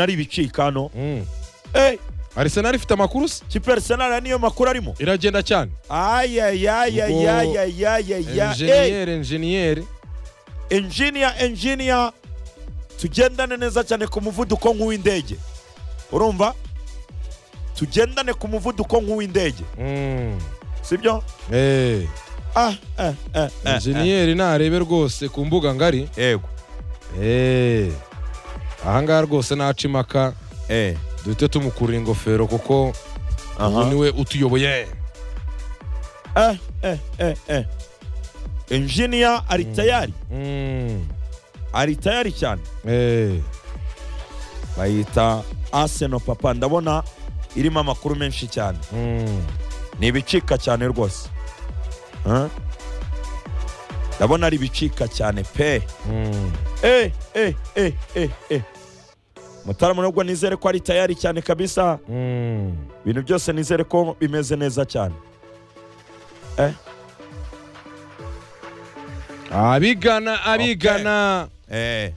ari ibicikano Mm. Eh, Arsenal ifite amakuru se ikipe ya Arsenal niyo makuru arimo iragenda cyane Ubwo ayayayayayayaya enjeniyeri enjeniyeri engineer engineer tugendane neza cyane ku muvuduko nk'uw'indege urumva tugendane ku muvuduko nk'uw'indege sibyo Eh, ah eh eh eh, eh enjeniyeri narebe rwose ku mbuga ngari yego Eh, aha ngaha rwose naca imaka eh duhite tumukurira ingofero kuko ubu aha niwe utuyoboye eh eh eh eh engineer ari tayari Mm. ari tayari cyane Eh, bayita Arsenal papa ndabona irimo amakuru menshi cyane mm. ni ibicika cyane rwose Huh? ndabona ari ibicika cyane pe Mm. Eh, eh, eh, eh, eh. mutarama nubwo nizere ko ari tayari cyane kabisa Mm. ibintu byose nizere ko bimeze neza cyane abigana abigana eh.